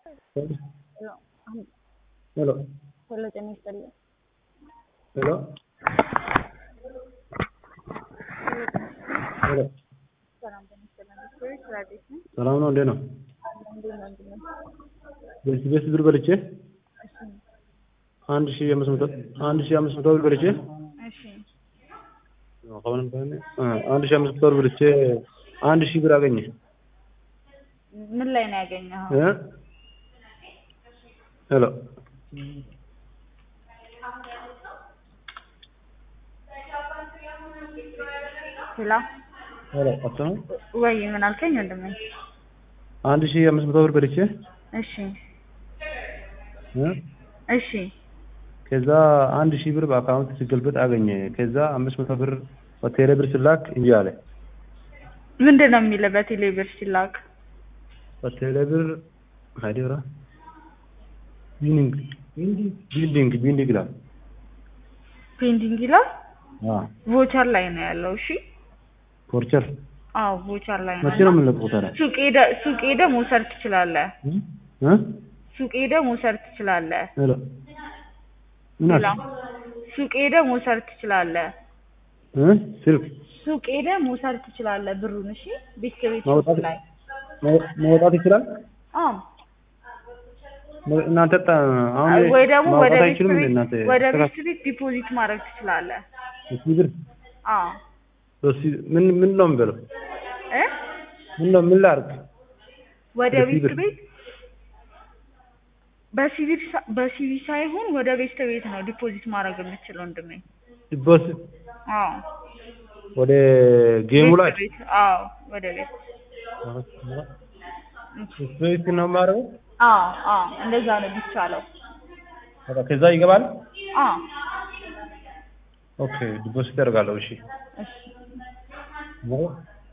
ሄሎ ሄሎ ጤና ይስጥልኝ። ሄሎ ሄሎ ሰላም ጤና ይስጥልኝ። ስፔሪት ራዲስ ነኝ። ሰላም ነው? እንዴት ነው? አለ እንዴት ነው? እንዴት ነው? በዚህ ቤት ብር በልቼ እሺ አንድ ሺህ አምስት መቶ አንድ ሺህ አምስት መቶ ብር በልቼ እሺ አሁንም ከሆነ አንድ ሺህ አምስት መቶ ብር በልቼ አንድ ሺህ ብር አገኘ ምን ላይ ነው ያገኘኸው? እ ሄሎ ሄሎ ሄሎ አትሰማም? ወይ ምን አልከኝ ወንድሜ? አንድ ሺህ አምስት መቶ ብር በልቼ እሺ እ እሺ ከዛ አንድ ሺህ ብር በአካውንት ሲገልበጥ አገኘ። ከዛ አምስት መቶ ብር በቴሌ ብር ስላክ እንጂ አለ። ምንድን ነው የሚለው በቴሌ ብር ሲላክ? በቴሌ ብር ሀይዴራ ቢልዲንግ ቢልዲንግ ቢልዲንግ ይላል። ፔንዲንግ ይላል። አዎ ቮቸር ላይ ነው ያለው። እሺ ፖርቸር አዎ ቮቸር ላይ ነው። መቼ ነው የምንለቀው ታዲያ? ሱቅ ሄደህ ሱቅ ሄደህ መውሰድ ትችላለህ። እ እ ሱቅ ሄደህ መውሰድ ትችላለህ። ሄሎ ምን ሌላ አልክ? ሱቅ ሄደህ መውሰድ ትችላለህ። እ ስልክ ሱቅ ሄደህ መውሰድ ትችላለህ ብሩን። እሺ ቤት ቤት ማውጣት ላይ ማው- ማውጣት ይችላል? አዎ ነ- እናንተ ጣ- አሁን ወይ ደግሞ ወደ ማውጣት ቤት አይችልም እንዴ ቤት እናንተ? ወደ ቤት ተካፍ- ቤት ዲፖዚት ማድረግ ትችላለህ። እሺ ብር አዎ እሺ ምን ምን ነው የምበለው? እ ምን ነው ምን ላድርግ? ወደ በሲቪ ቤት ብር። ቤት በሲቪል ሳ- በሲቪል ሳይሆን ወደ ቤት ቤት ነው ዲፖዚት ማድረግ የምችለው ወንድሜ። በስ አዎ ወደ ጌሙ ላይ ቤት ቤት አዎ ወደ ቤት ስፔስ ነው የማደርገው። አዎ አዎ እንደዛ ነው የሚቻለው። በቃ ከዛ ይገባል። አዎ ኦኬ ዲፖዚት አደርጋለሁ። እሺ እሺ